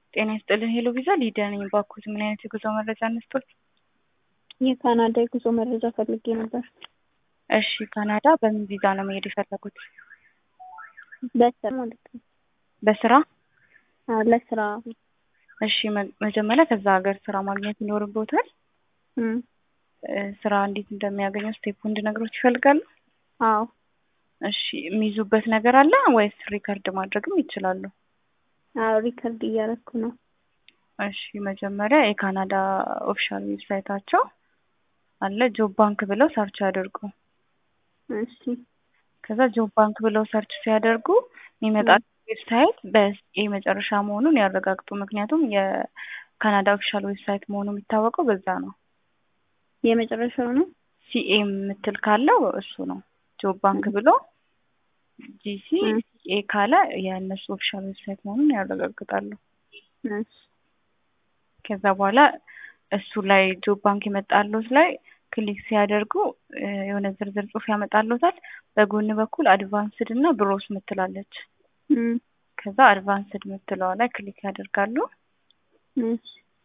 ጤና ይስጥልን ሄሎ ቪዛ ሊዲያ ነኝ። ባኩት ምን አይነት የጉዞ መረጃ እንስጥል? የካናዳ የጉዞ መረጃ ፈልጌ ነበር። እሺ ካናዳ በምን ቪዛ ነው መሄድ የፈለጉት? በስራ ማለት ነው። በስራ? አዎ ለስራ። እሺ መ- መጀመሪያ ከዛ ሀገር ስራ ማግኘት ይኖርቦታል። እም፣ እ፣ ስራ እንዴት እንደሚያገኙ ስቴፑ እንድነግሮት ይፈልጋሉ? አዎ እሺ የሚይዙበት ነገር አለ ወይስ ሪከርድ ማድረግም ይችላሉ? አዎ ሪከርድ እያደረኩ ነው። እሺ መጀመሪያ የካናዳ ኦፊሻል ዌብሳይታቸው አለ ጆብ ባንክ ብለው ሰርች ያደርጉ። እሺ ከዛ ጆብ ባንክ ብለው ሰርች ሲያደርጉ የሚመጣ ዌብሳይት በሲኤ መጨረሻ መሆኑን ያረጋግጡ። ምክንያቱም የካናዳ ኦፊሻል ዌብሳይት መሆኑ የሚታወቀው በዛ ነው። የመጨረሻው ነው። ሲኤ የምትል ካለው እሱ ነው። ጆብ ባንክ ብሎ ጂሲ እ። ሲኤ ካለ የእነሱ ኦፊሻል ዌብሳይት መሆኑን ያረጋግጣሉ። እሺ ከዛ በኋላ እሱ ላይ ጆብ ባንክ የመጣሉት ላይ ክሊክ ሲያደርጉ እ፣ የሆነ ዝርዝር ጽሑፍ ያመጣሉታል። በጎን በኩል አድቫንስድ እና ብሮስ ምትላለች። እም፣ ከዛ አድቫንስድ ምትለዋ ላይ ክሊክ ያደርጋሉ። እሺ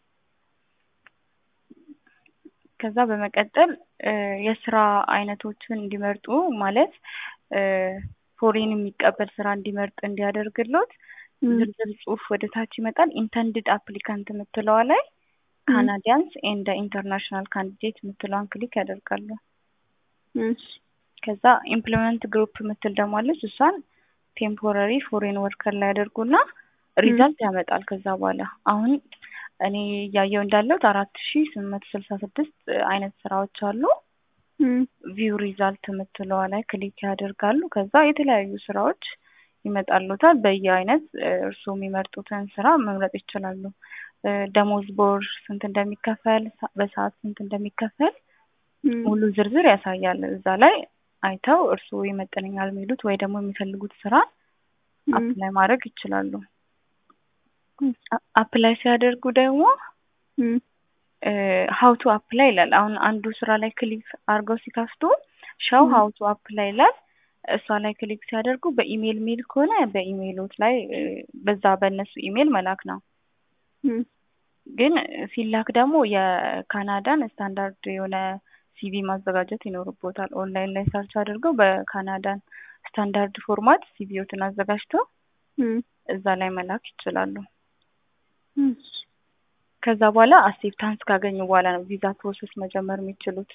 ከዛ በመቀጠል እ፣ የስራ አይነቶችን እንዲመርጡ ማለት እ፣ ፎሬን የሚቀበል ስራ እንዲመርጥ እንዲያደርግሎት እም፣ ዝርዝር ጽሑፍ ወደ ታች ይመጣል። ኢንተንድድ አፕሊካንት የምትለዋ ላይ ካናዲያንስ ኤንድ ኢንተርናሽናል ካንዲዴት የምትለዋን ክሊክ ያደርጋሉ። እሺ ከዛ ኢምፕሎይመንት ግሩፕ የምትል ደግሞ አለች። እሷን ቴምፖራሪ ፎሬን ወርከር ላይ ያደርጉና ሪዛልት ያመጣል። ከዛ በኋላ አሁን እኔ እያየው እንዳለሁት አራት ሺ ስምንት መቶ ስልሳ ስድስት አይነት ስራዎች አሉ። እም፣ ቪው ሪዛልት የምትለዋ ላይ ክሊክ ያደርጋሉ። ከዛ የተለያዩ ስራዎች ይመጣሉታል። በየአይነት እ፣ እርስዎ የሚመርጡትን ስራ መምረጥ ይችላሉ። እ፣ ደሞዝ በወር ስንት እንደሚከፈል፣ ሳ- በሰዓት ስንት እንደሚከፈል እም፣ ሙሉ ዝርዝር ያሳያል። እዛ ላይ አይተው እርስዎ ይመጥነኛል የሚሉት ወይ ደግሞ የሚፈልጉት ስራ እም፣ አፕላይ ማድረግ ይችላሉ። እም፣ አ- አፕላይ ሲያደርጉ ደግሞ እም፣ ሀው ቱ አፕላይ ይላል። አሁን አንዱ ስራ ላይ ክሊክ አድርገው ሲከፍቱ ሻው ም። ሀው ቱ አፕላይ ይላል። እሷ ላይ ክሊክ ሲያደርጉ በኢሜይል ሜል ከሆነ በኢሜይሎት ላይ እ፣ በዛ በእነሱ ኢሜይል መላክ ነው። እም፣ ግን ሲላክ ደግሞ የካናዳን ስታንዳርድ የሆነ ሲቪ ማዘጋጀት ይኖርቦታል። ኦንላይን ላይ ሰርች አድርገው በካናዳን ስታንዳርድ ፎርማት ሲቪዎትን አዘጋጅተው እም፣ እዛ ላይ መላክ ይችላሉ። እሺ ከዛ በኋላ አክሴፕታንስ ካገኙ በኋላ ነው ቪዛ ፕሮሰስ መጀመር የሚችሉት።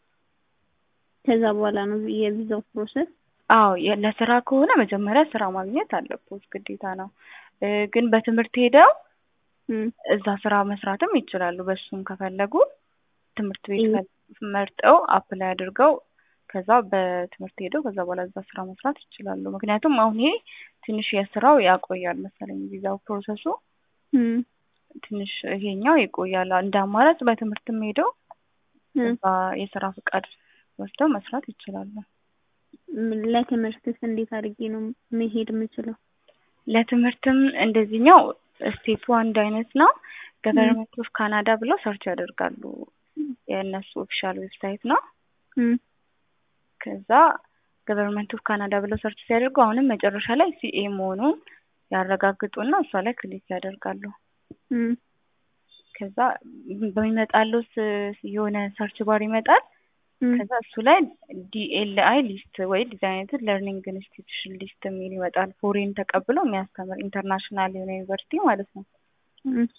ከዛ በኋላ ነው የቪዛው ፕሮሰስ። አዎ የ- ለስራ ከሆነ መጀመሪያ ስራ ማግኘት አለቦት ግዴታ ነው። እ፣ ግን በትምህርት ሄደው እም፣ እዛ ስራ መስራትም ይችላሉ። በሱም ከፈለጉ ትምህርት ቤት እም። ፈ- መርጠው አፕላይ አድርገው ከዛ በትምህርት ሄደው ከዛ በኋላ እዛ ስራ መስራት ይችላሉ። ምክንያቱም አሁን ይሄ ትንሽ የስራው ያቆያል መሰለኝ ቪዛው ፕሮሰሱ እም፣ ትንሽ ይሄኛው ይቆያል። እንደ አማራጭ በትምህርትም ሄደው እም። እዛ የስራ ፍቃድ ወስደው መስራት ይችላሉ። ም- ለትምህርትስ እንዴት አድርጌ ነው መሄድ የምችለው? ለትምህርትም እንደዚህኛው ስቴፑ አንድ አይነት ነው። ገቨርንመንት ኦፍ ካናዳ ብለው ሰርች ያደርጋሉ። የእነሱ ኦፊሻል ዌብሳይት ነው። እም፣ ከዛ ገቨርንመንት ኦፍ ካናዳ ብለው ሰርች ሲያደርጉ አሁንም መጨረሻ ላይ ሲኤ መሆኑን ያረጋግጡና እሷ ላይ ክሊክ ያደርጋሉ። እም፣ ከዛ በሚመጣሉት የሆነ ሰርች ባር ይመጣል። እም፣ ከዛ እሱ ላይ ዲኤልአይ ሊስት ወይ ዲዛይነትድ ለርኒንግ ኢንስቲትዩሽን ሊስት የሚል ይመጣል። ፎሬን ተቀብሎ የሚያስተምር ኢንተርናሽናል የሆነ ዩኒቨርሲቲ ማለት ነው። እሺ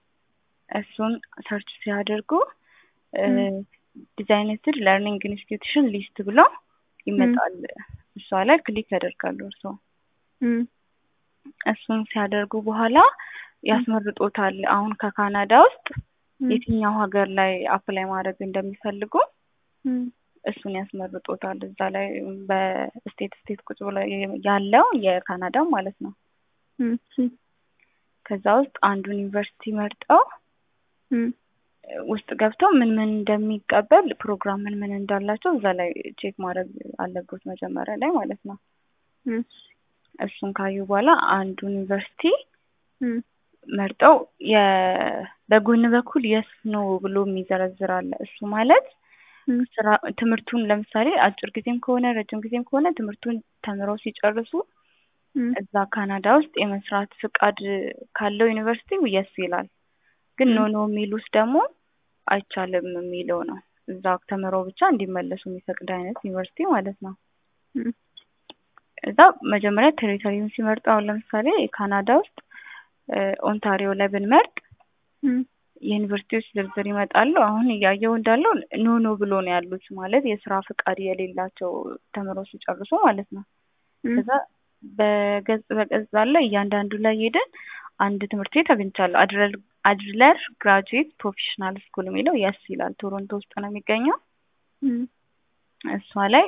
እሱን ሰርች ሲያደርጉ እም። ዲዛይነትድ ለርኒንግ ኢንስቲትዩሽን ሊስት ብሎ ይመጣል። እሷ ላይ ክሊክ ያደርጋሉ እርስዎ። እም፣ እሱን ሲያደርጉ በኋላ ያስመርጦታል። አሁን ከካናዳ ውስጥ እም፣ የትኛው ሀገር ላይ አፕላይ ማድረግ እንደሚፈልጉ እም፣ እሱን ያስመርጦታል። እዛ ላይ በስቴት ስቴት ቁጭ ብሎ ያለው የካናዳ ማለት ነው። እሺ ከዛ ውስጥ አንዱን ዩኒቨርሲቲ መርጠው እም፣ ውስጥ ገብተው ምን ምን እንደሚቀበል ፕሮግራም ምን ምን እንዳላቸው እዛ ላይ ቼክ ማድረግ አለበት መጀመሪያ ላይ ማለት ነው። እሺ እሱን ካዩ በኋላ አንዱን ዩኒቨርሲቲ እም፣ መርጠው የ በጎን በኩል የስ ኖ ብሎ የሚዘረዝር አለ። እሱ ማለት እም፣ ስራ ትምህርቱን ለምሳሌ አጭር ጊዜም ከሆነ ረጅም ጊዜም ከሆነ ትምህርቱን ተምረው ሲጨርሱ እም፣ እዛ ካናዳ ውስጥ የመስራት ፍቃድ ካለው ዩኒቨርሲቲው የስ ይላል። ግን እም። ኖ ኖ የሚሉት ደግሞ አይቻልም የሚለው ነው። እዛ ተምረው ብቻ እንዲመለሱ የሚፈቅድ አይነት ዩኒቨርሲቲ ማለት ነው። እም፣ እዛ መጀመሪያ ቴሪቶሪውን ሲመርጡ አሁን ለምሳሌ ካናዳ ውስጥ እ፣ ኦንታሪዮ ላይ ብንመርጥ እም፣ የዩኒቨርሲቲዎች ዝርዝር ይመጣሉ። አሁን እያየው እንዳለው ኖ ኖ ብሎ ነው ያሉት ማለት የስራ ፍቃድ የሌላቸው ተምረው ሲጨርሱ ማለት ነው። እም፣ ከዛ በገጽ በገጽ አለ እያንዳንዱ ላይ ሄደን አንድ ትምህርት ቤት አግኝቻለሁ። አድረር አድለር ግራጁዌት ፕሮፌሽናል ስኩል የሚለው የስ ይላል። ቶሮንቶ ውስጥ ነው የሚገኘው። እም። እሷ ላይ